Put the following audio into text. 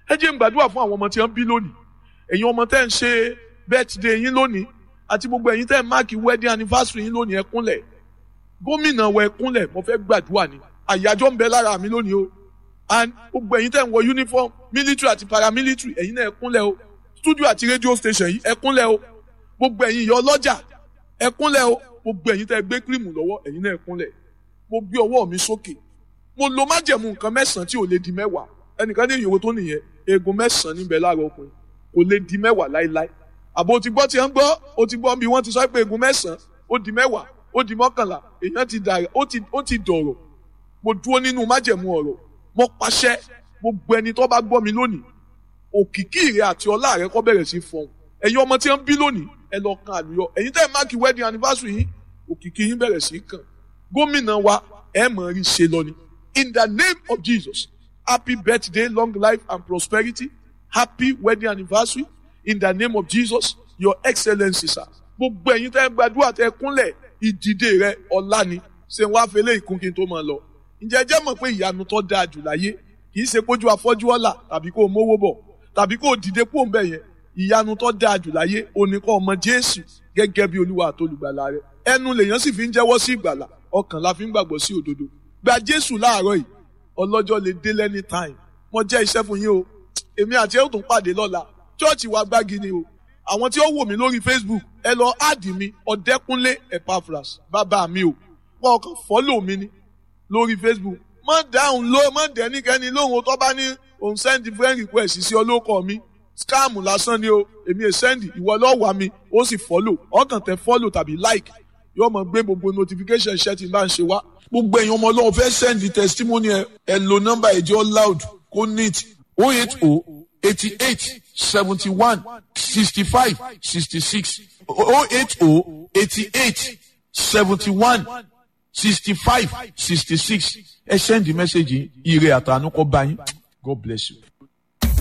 ẹ jẹ́ n gbàdúrà fún àwọn ọmọ tí wọ́n bí lónìí ẹ̀yin ọmọ tẹ́ ń ṣe birthday yín lónìí àti gbogbo ẹ̀yin tẹ́ ń máàkì wedding anniversary yín lónìí ẹ kúnlẹ̀ gómìnà wọ ẹ kúnlẹ̀ mo fẹ́ gbàdúrà ni àyájọ́ ń bẹ lára mi lónìí o and gbogbo ẹ̀yin tẹ́ ń wọ uniform military àti paramilitary ẹ̀yin náà ẹ kúnlẹ̀ o studio àti radio station yìí ẹ kúnlẹ̀ o gbogbo ẹ̀yin ìyá ọlọ́jà ẹ kúnlẹ̀ o gbogbo ẹ̀yin tẹ́ gbé kírìmù lọ́wọ́ ẹ̀yin náà ẹ kúnlẹ̀ mo gbé ọwọ́ mi sókè mo lo májẹ̀mú nǹkan mẹ́sàn-án tí ò lè di mẹ́wàá ẹnìkan ní ìyòwò tó nìyẹn eegun mẹ́sàn-án níbẹ̀ láàárọ̀ ọkùnrin kò lè di mẹ́wàá láéláé àbò ti gbọ́ tí ń gbọ́ o ti gbọ́ bí wọ́n ti sọ pé eegun mẹ́sàn-án ó di mẹ́wàá ó di mọ́kànlá èèyàn ti dàrẹ̀ ó ti ó ti dọ̀rọ̀ mo dúró nínú májẹ̀mú ọ̀rọ̀ mo pàṣẹ gbogbo ẹni tó bá gbọ́ mi lónìí òkìkí rẹ àti ọlá rẹ kó bẹ̀rẹ̀ sí fọhùn ẹ̀yin ọmọ tí ń bí lónìí ẹ lọ kan àlùyọ ẹ̀yin tẹ́ ẹ máàkì wedding anniversary yìí òkìkí yín bẹ̀rẹ̀ sí kàn gómìnà wa ẹ mọ̀ rí ṣe lọ ni in the name of Jesus happy birthday long life and prosperity happy wedding anniversary in the name of Jesus your excellency sir gbogbo ẹ̀yin tẹ́ ẹ gbàdúrà tẹ́ ẹ kúnlẹ̀ ìdìde rẹ ọlá ni ṣé wàá fẹlẹ ìkún kí n tó máa lọ ǹjẹ́ ẹ jẹ́ mọ̀ pé ìyanu tó dáa jù láyé kì í ṣe kójú afọ́jú ọ̀la tàbí kó o mówó bọ̀ tàbí kó o dìde kó o ń bẹ̀ yẹn ìyanu tó dáa jù láyé òní kọ́ ọmọ Jésù gẹ́gẹ́ bí Olúwa àtolùgbàlà rẹ ẹnu lèèyàn sì fi ń jẹ́wọ́ sí ìgbàlà ọkàn la fi ń gbàgbọ́ sí òdodo gba Jésù láàárọ̀ yìí ọlọ́jọ́ lè dé lẹ́ni time mo jẹ́ iṣẹ́ fún yín o èmi àti ẹ̀ ó tún pàdé lọ́la chọ́ọ̀chì wa gbági ni o àwọn tí ó wò mí lórí Facebook ẹ lọ áàdì mi ọ̀dẹ́kúnlé Epaphras bàbá mi o wọn kàn fọ́lò mi ni lórí Facebook má dáhùn ló má dẹ́nikẹ́ni lóhùn tó bá ní òun send friend request sí ọlọ́kọ̀ mi scam lásán ni o èmi è send ìwọ lọ́ọ́ wà mí ó sì follow ọkàn tẹ follow tàbí like yóò mọ gbé gbogbo notification ṣẹ́ tí n bá ń ṣe wá. gbogbo èèyàn ọmọ ọlọ́run fẹ́ send testimony ẹ ẹ lo nọ́mbà ẹ̀jọ́ loud kó neat o eight o eighty eight seventy one sixty five sixty six o eight o eighty eight seventy one sixty five sixty six ẹ send the message yìí ire àtànú kọ́ bá yín God bless you.